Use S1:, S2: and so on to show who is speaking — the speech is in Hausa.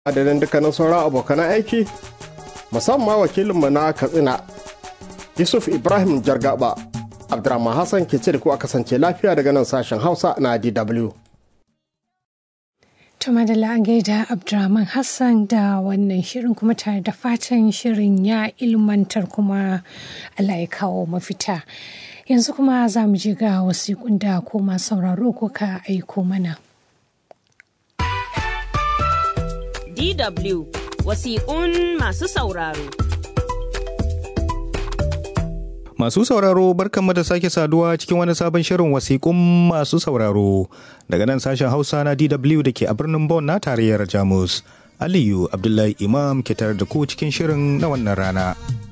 S1: adadin dukkanin sauran abokan aiki musamman wakilinmu na katsina yusuf ibrahim jargaba abdurrahman hassan ke ce da ku a kasance lafiya daga nan sashen hausa na dw
S2: Tuma da gaida Abdurrahman Hassan da wannan shirin kuma tare da fatan shirin ya ilmantar kuma Allah ya kawo mafita. Yanzu kuma za mu je ga wasiƙun da koma sauraro ko ka aiko mana.
S3: DW wasiƙun masu sauraro.
S4: Masu sauraro barkanmu da sake saduwa cikin wani sabon shirin wasiƙun masu sauraro daga nan sashen Hausa na DW da ke a birnin Bonn na tarayyar Jamus. Aliyu Abdullahi Imam ke tare da ku cikin shirin na wannan rana.